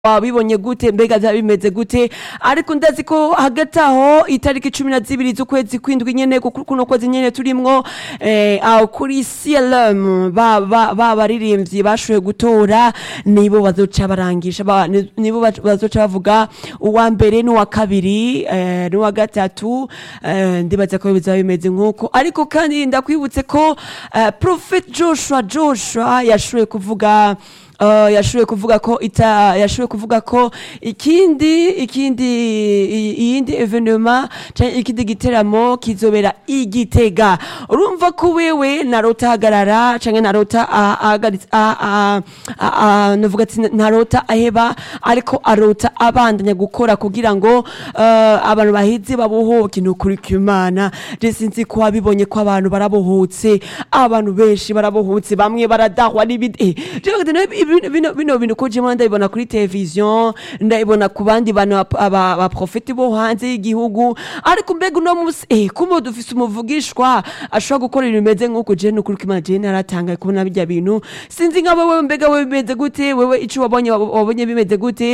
wabibonye gute mbega vyaba bimeze gute ariko ndazi ko hagati aho itariki cumi na zibiri z'ukwezi kwindwi nyene kuko kuno kwezi nyene turimwo eh, aho kuri CLM ba ba ba baririmbyi bashoboye gutora nibo bazoca barangisha ba- ni- nibo bac- bazoca bavuga uwa mbere n'uwa kabiri eh, n'uwa gatatu eh, ndibaza ko bizaba bimeze nk'uko ariko kandi ndakwibutse ko eh, Prophet Joshua Joshua yashoboye kuvuga Uh, yashoboye kuvuga ko ita yashoboye kuvuga ko ikindi ikindi i- iyindi evenema canke ikindi giteramo kizobera igitega urumva ko wewe narota hagarara canke narota a- ahagaritse a- a- a- a- novuga ati ntarota aheba ariko arota abandanya gukora kugira ngo uh, abantu bahize babohoke nukuri kw'imana je sinzi ko wabibonye ko abantu barabohotse abantu benshi barabohotse bamwe baradahwa n'ibindi eh, je bagenda nawe ibi- bino bino bintu ko jemwe ndabibona kuri televiziyo ndabibona ku bandi bantu ba- aba- baprofeti bo hanze y'igihugu ariko mbega uno musi eh kumbe dufise umuvugishwa ashobora gukora ibintu bimeze nk'uko je nukuri kw'imana je naratangaye kubona birya bintu sinzi nka wewe mbega wewe bimeze gute wewe ico wabonye wabonye bimeze gute